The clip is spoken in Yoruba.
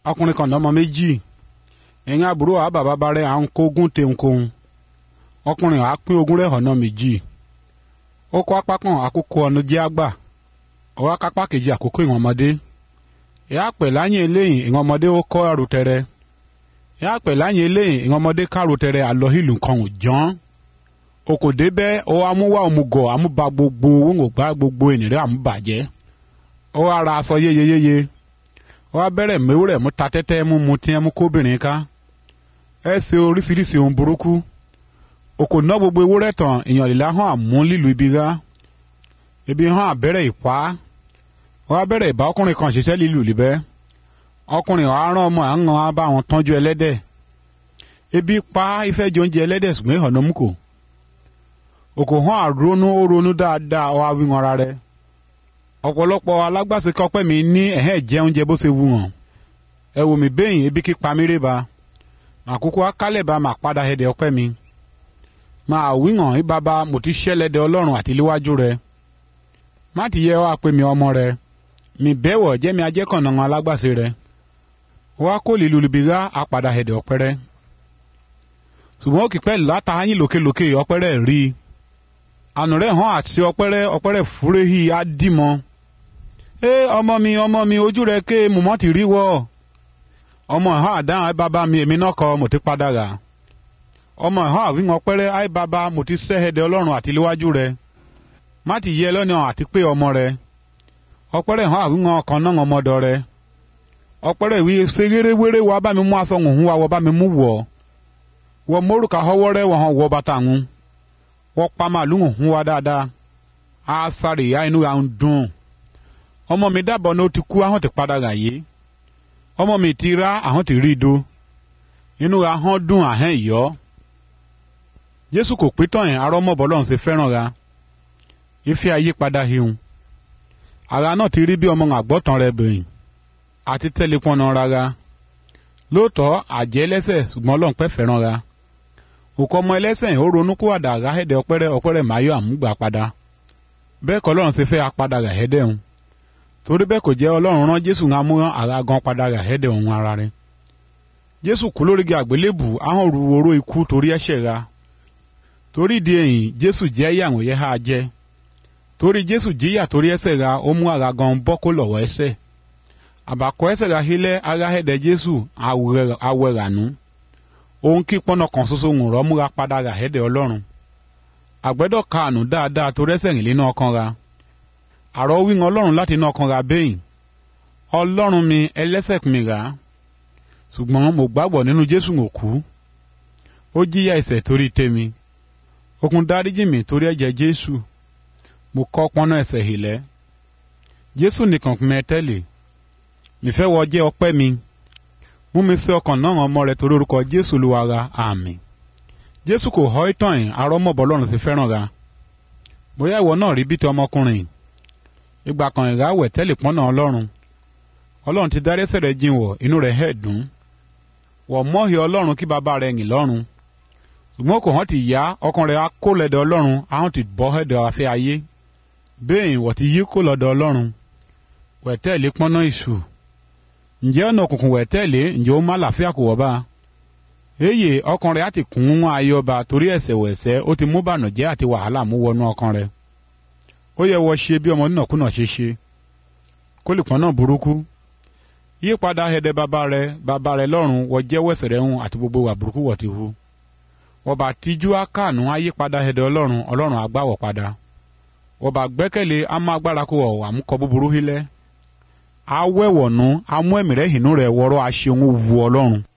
ọkùnrin kan lọ́mọ méjì ẹ̀yìn àbúrò àá bàbá bá rẹ̀ à ń kógún tẹ̀ǹkóhun ọkùnrin àá pín ogún rẹ̀ ọ̀nà méjì ó kó apá kan àkókò ọ̀nà jẹ́ àgbà ọwọ́ akápá kejì àkókò ìwọ̀n ọmọdé ìyá pẹ̀ láyìn eléyìn ìwọ̀n ọmọdé ó kọ́ ẹrù tẹrẹ ìyá pẹ̀ láyìn eléyìn ìwọ̀n ọmọdé kárò tẹrẹ àlọ́ ìlú kan ò jọ́n okò débẹ̀ ó amúwá òmùgọ̀ àmúba gbogbo owó gbá gbogbo ènìyàn àmúbàjẹ́ ó wá ra aṣọ yéyeyéye ó wá bẹ̀rẹ̀ mẹ́wúrẹ̀ mú ta tẹ́tẹ́ mú mu tí ẹ mú kóbìnrin ká ẹ ṣe oríṣiríṣi ohun burúkú okò ná gbogbo ewúrẹ́ tán èèyàn lílá hàn àmú lílu ibi rá ibi hàn àbẹ̀rẹ̀ ìpá ó wá bẹ̀rẹ̀ ìbá ọkùnrin kan ṣiṣẹ́ lílu líbẹ́ ọkùnrin ọ̀hán rán ọmọ àwọn á bá wọn tọ́jú ẹlẹ́dẹ̀ ebi pa ìfẹ́ jẹ oúnjẹ ẹlẹ́dẹ̀ ṣùgbọ́n ìhànà mú kò okò hàn àrónú ó ronú dáadáa ó wá wí wọn ara rẹ̀ ọ̀pọ̀lọpọ̀ alágbàṣe kọ́pẹ́ mi ní ẹ̀hẹ́ jẹ oúnjẹ bó ṣe wù wọ́n ẹ wò mí bẹ́yìn ebi kí pa mí rè ba àkókò akálẹ̀ bá máa padà ẹ̀dẹ̀ ọpẹ́ mi máa wí hàn ní bàbá mo ti ṣẹlẹ̀dẹ̀ ọlọ́run àti léwájú rẹ má ti yẹ wá pé mi ọmọ rẹ mi bẹ́wọ̀ jẹ́ mi ajẹ́kànnà wọn alágbàṣe rẹ wá kó lílu libi rá apàdà ẹ̀dẹ̀ ọpẹ́ rẹ ṣùgbọ́n ó kì pẹ́ látàáyín lókèlókè ọpẹ́ rẹ rí i ànú rẹ̀ hàn àti ọpẹ́ rẹ ọpẹ́ rẹ fúréhì á dì mọ́ ẹ ọmọ mi ọmọ mi ojú rẹ ké mọ̀mọ́ ti rí wọ́ ọmọ ẹ̀hán àdáhùn ẹ bàbá mi èmi náà kọ́ mo ti padà rà ọmọ ẹ̀hán àwíwọ̀n pẹ́rẹ́ ẹ bàbá mo ti sẹ́hẹ̀dẹ̀ ọlọ́run àti léwájú rẹ má ti yẹ lọ́nà àti pé ọmọ rẹ ọpẹ́rẹ́ ẹ̀hán àwíwọ̀n ọkàn náà ọmọdọ rẹ ọpẹ́rẹ́ ìwé ṣerérewéré wa bá mi mú aṣọ òhun wa wọ bá mi mú wọ̀ wọ mórùkà họwọ́ rẹ wọ̀ hàn wọ bàtà òhun wọ́n pa màlúù òhun wa dáadáa á sáré ìyá inú ra ń dùn ọmọ mi dábọ̀ ní ó ti kú ahọ́n ti padà rà yé ọmọ mi ti rá ahọ́n ti rí i do inú ra hán dùn àhẹ́n ìyọ́ jésù kò pé tán yẹn arọ́ mọ̀bọ́ lọ́run ṣe fẹ́ràn ra ìfẹ́ ayé padà hihun ara náà ti rí bí ọmọ àgbọ̀tàn rẹ bẹ̀yìn àti tẹ́lẹ̀ pọ́nà rárá lóòótọ́ àjẹ́ ẹlẹ́sẹ̀ ṣùgbọ́n ọlọ́run pẹ́ fẹ́ràn ra òkò ọmọ ẹlẹ́sẹ̀ yìí ó ronú kó àdá àgáhẹ́dẹ́ ọpẹ́rẹ́ ọpẹ́rẹ́ máyọ̀ àmúgbà padà bẹ́ẹ̀ kọ́ ọlọ́run ṣe fẹ́ apadà ràhẹ́dẹ́ òun torí bẹ́ẹ̀ kò jẹ́ ọlọ́run rán jésù ń amú ara gan padà ràhẹ́dẹ́ òun ara rẹ̀ jésù kú lórígi àgbélébù ahọ́n ru oró ikú torí ẹ̀ṣẹ̀ ra torí ìdí èyí jésù jẹ́ ìyàwó yẹ ha jẹ́ torí jésù jíyà torí ẹ̀ṣẹ̀ ra ó mú ara gan bọ́ kó lọ́wọ́ ẹ̀ṣẹ̀ àbàkọ́ ẹ̀ṣẹ̀ ra hílẹ̀ aráhẹ́dẹ́ jésù awẹ́rànú òun kí pọ́nà kan ṣoṣo ń rọ́ múra padà ràhẹ́dẹ́ ọlọ́run àgbẹ̀dọ̀ kaànù dáadáa torí ẹ̀ṣẹ̀ rìn nínú ọkàn ra àrọ́ wíwọn ọlọ́run láti inú ọkàn ra bẹ́yìn ọlọ́run mi ẹlẹ́ṣẹ̀ mi rà á ṣùgbọ́n mo gbàgbọ́ nínú jésù mo kú ó jíyà ẹ̀ṣẹ̀ torí tèmi okùn dáríjì mi torí ẹ̀jẹ̀ jésù mo kọ́ pọ́nà ẹ̀ṣẹ̀ hìlẹ́ jésù nìkan kún mẹ́ tẹ́lẹ̀ nífẹ̀ wọ jẹ́ ọpẹ́ mi mú mi sí ọkàn náà ọmọ rẹ torí orúkọ jésù olúwa ra àmín jésù kò họ́ ìtàn yìí arọ́mọ̀bọ́ lọ́run ti fẹ́ràn ra bóyá ìwọ náà rí bí ti ọmọkùnrin ìgbà kan ìráwẹ̀ tẹ́lẹ̀ pọ́nà ọlọ́run ọlọ́run ti dárí ẹ̀ṣẹ̀ rẹ̀ jìn wọ̀ inú rẹ̀ hẹ̀ dùn wọ̀ mọ́hì ọlọ́run kí bàbá rẹ̀ yìn lọ́run ṣùgbọ́n kò hàn ti yá ọkàn rẹ̀ á kó lẹ́dọ̀ ọlọ́run ahọ́n ti bọ́ ẹ̀dọ̀ afẹ́ ayé bẹ́ẹ̀ wọ̀ ti yí kó lọ́dọ̀ ọlọ́run wẹ̀tẹ́ẹ̀lì pọ́nà ìṣù ǹjẹ́ ọ̀nà òkùnkùn wẹ̀tẹ́ẹ̀lì ǹjẹ́ ó má làáfíà kò wọ́ bá eye ọkàn rẹ̀ á ti kún wọn ayọba torí ẹ̀ṣẹ̀ wẹ̀ṣẹ̀ ó ti mú bànújẹ́ àti wàhálà mú wọnú ọkàn rẹ̀ ó yẹ wọ ṣe bí ọmọ nínàkúnà ṣe ṣe kó lè pọ́n náà burúkú yípadà ẹ̀dẹ̀ bàbá rẹ bàbá rẹ lọ́rùn wọ jẹ́wọ́ ẹ̀ṣẹ̀ rẹ hùn àti gbogbo wà burúkú wọ̀ ti hu wọ́n bá tijú akáànú ayípadà ẹ̀dẹ̀ ọlọ́run ọlọ́run àgbàwọ̀ padà wọ́n bá gbẹ́kẹ̀lé amú agbára kó wọ̀ àmúkọ búburú hílẹ̀ awẹ́wọ̀nú amú ẹ̀mí rẹ̀ hìnú rẹ̀ wọ́rọ́ aṣeun wu ọlọ́run